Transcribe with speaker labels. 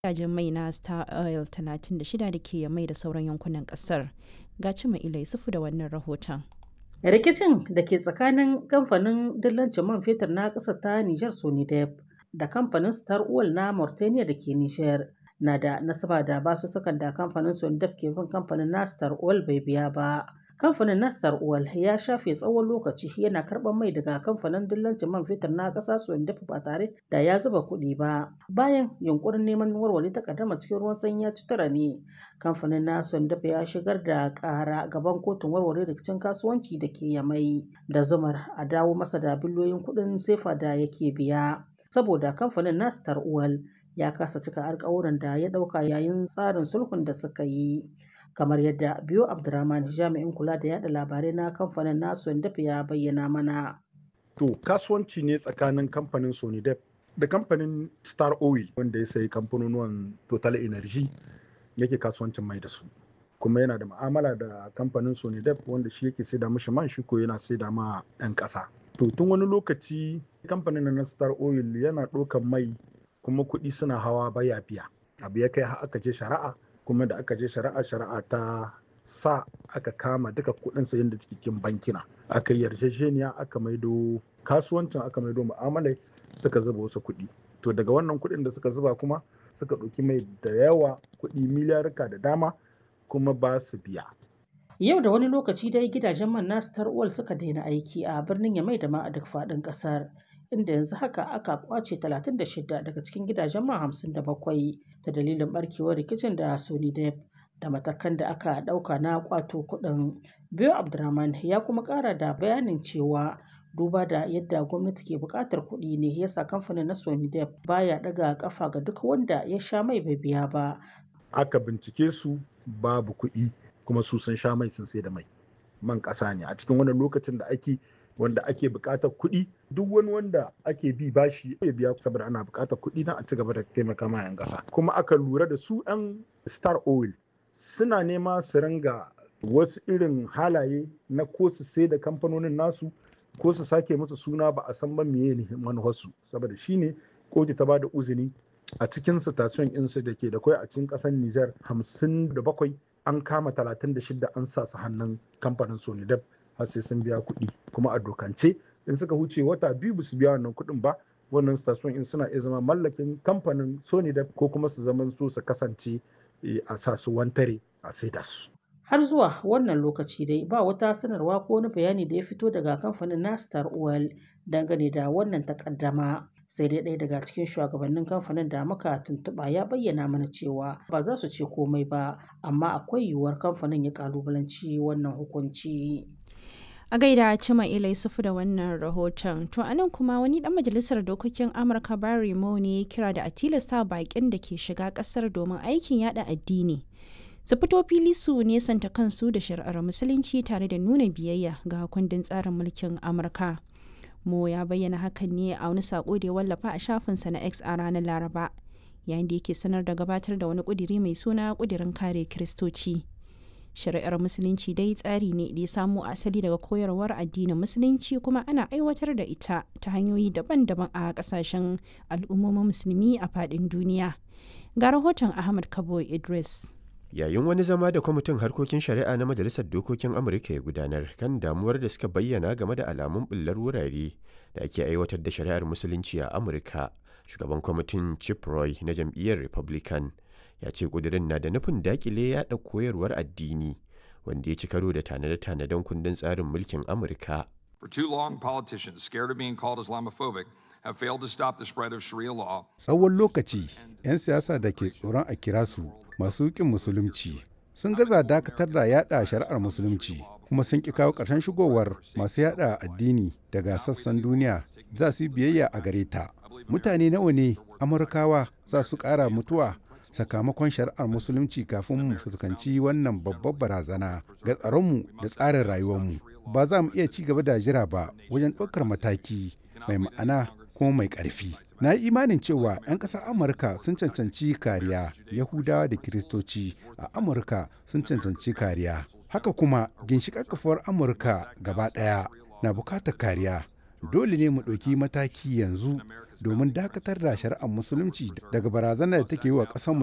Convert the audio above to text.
Speaker 1: gidajen mai na Star Oil 36 da ke mai da sauran yankunan kasar. Ga Cima Ila Yusufu da wannan rahoton.
Speaker 2: Rikicin da ke tsakanin kamfanin dillancin man fetur na ƙasar ta Nijar Sonidep da kamfanin Star Oil na Mauritania da ke Nijar na da nasaba da basussukan da kamfanin Sonidep ke bin kamfanin na Star Oil bai biya ba. Kamfanin na Star Oil ya shafe tsawon lokaci yana karɓar mai daga kamfanin dillancin man fetur na ƙasa Sonidep ba tare da ya zuba kuɗi ba. Bayan yunkurin neman warware takaddama cikin ruwan sanyi ya ci tura ne, kamfanin na Sonidep ya shigar da ƙara gaban kotun warware rikicin kasuwanci da ke Yamai da zumar a dawo masa da biliyoyin kuɗin sefa da yake biya. Saboda kamfanin na Star Oil ya kasa cika alkawuran da ya ɗauka yayin tsarin sulhun da suka yi. kamar yadda biyo abdurrahman jami'in kula da yada labarai na kamfanin nasu dafa ya bayyana mana
Speaker 3: to kasuwanci ne tsakanin kamfanin sonidep da kamfanin star oil wanda ya sayi kamfanonuwan total energy yake kasuwancin mai da su kuma yana da ma'amala da kamfanin sonidep wanda shi yake saida mishi man shi ko yana saida ma 'yan ƙasa to tun wani lokaci kamfanin na star oil yana ɗaukan mai kuma kuɗi suna hawa baya biya abu ya kai aka je shari'a kuma da aka je shari'a shari'a ta sa aka kama duka kudin sayan da cikin bankina aka yarjejeniya aka maido kasuwancin aka maido mu'amalai suka zuba wasu kuɗi to daga wannan kuɗin da suka zuba kuma suka ɗauki mai da yawa kuɗi miliyarka da dama kuma ba su biya
Speaker 2: yau da wani lokaci dai gidajen man na star suka daina aiki a birnin yamai da ma a duk faɗin ƙasar inda yanzu haka aka kwace 36 daga cikin gidajen man 57 ta dalilin barkewar rikicin da Sony Dep da matakan da aka dauka na kwato kudin. Biyo Abdurrahman ya kuma kara da bayanin cewa duba da yadda gwamnati ke bukatar kuɗi ne yasa kamfanin na Sony Dep baya daga kafa ga duk wanda ya sha mai bai biya ba.
Speaker 3: Aka bincike su babu kuɗi kuma su sun sha mai sun sai da mai. Man ƙasa ne a cikin wannan lokacin da ake wanda ake buƙatar kuɗi duk wani wanda ake bi bashi ya biya saboda ana buƙatar kuɗi na a ci gaba da taimaka ma 'yan ƙasa kuma aka lura da su 'yan star oil suna nema su ringa wasu irin halaye na ko su sai da kamfanonin nasu ko su sake musu suna ba a san ba meye ne manufarsu saboda shine kotu ta bada uzini a cikin station insu da ke da kwai a cikin ƙasar Nijar hamsin da bakwai an kama talatin da shida an sa su hannun kamfanin Sonidep har sai sun biya kuɗi kuma a dokance in suka huce wata biyu ba su biya wannan kuɗin ba wannan station in suna iya zama mallakin kamfanin sony da ko kuma su zaman su su kasance a sa su wantare a saida su
Speaker 2: har zuwa wannan lokaci dai ba wata sanarwa ko wani bayani da ya fito daga kamfanin na star oil dangane da wannan takaddama sai dai ɗaya daga cikin shugabannin kamfanin da muka tuntuɓa ya bayyana mana cewa ba za su ce komai ba amma akwai yiwuwar kamfanin ya kalubalanci wannan hukunci
Speaker 1: a gaida cima ilai sufu da wannan rahoton to anan kuma wani dan majalisar dokokin amurka barry mo ne kira da a tilasta bakin da ke shiga kasar domin aikin yada addini su fito fili su nesanta kansu da shari'ar musulunci tare da nuna biyayya ga kundin tsarin mulkin amurka mo ya bayyana hakan ne a wani sako da ya wallafa a shafinsa na x a ranar laraba yayin da yake sanar da gabatar da wani kudiri mai suna kudirin kare kiristoci shari'ar musulunci dai tsari ne da ya samo asali daga koyarwar addinin musulunci kuma ana aiwatar da ita ta hanyoyi daban-daban a kasashen al'ummomin musulmi a faɗin duniya ga rahoton ahmad kabo idris
Speaker 4: yayin wani zama da kwamitin harkokin shari'a na majalisar dokokin amurka ya gudanar kan damuwar da suka bayyana game da alamun bullar wurare da ake aiwatar da shari'ar musulunci a amurka shugaban kwamitin chip roy na jam'iyyar republican ya ce kudirin na da nufin dakile yada koyarwar addini wanda ya ci karo da tanade-tanaden kundin tsarin mulkin amurka
Speaker 5: For too long, politicians scared of being called Islamophobic have failed to stop the spread of Sharia law.
Speaker 6: Tsawon lokaci, 'yan siyasa da ke tsoron a kira su masu ƙin musulunci sun gaza dakatar da yada shari'ar musulunci kuma sun ƙi kawo ƙarshen shigowar masu yada addini daga sassan duniya za su yi biyayya a gare ta. Mutane nawa ne Amurkawa za su ƙara mutuwa sakamakon shari'ar musulunci kafin mu fuskanci wannan babbar barazana ga tsaronmu da tsarin rayuwarmu ba za mu iya ci gaba da jira ba wajen ɗaukar mataki mai ma'ana kuma mai ƙarfi na yi imanin cewa 'yan ƙasar amurka sun cancanci kariya yahudawa da kiristoci a amurka sun cancanci kariya haka kuma ginshiƙar kafuwar amurka gaba ɗaya na bukatar kariya dole ne mu ɗauki mataki yanzu domin dakatar da shari'ar musulunci daga barazanar da take yi wa ƙasar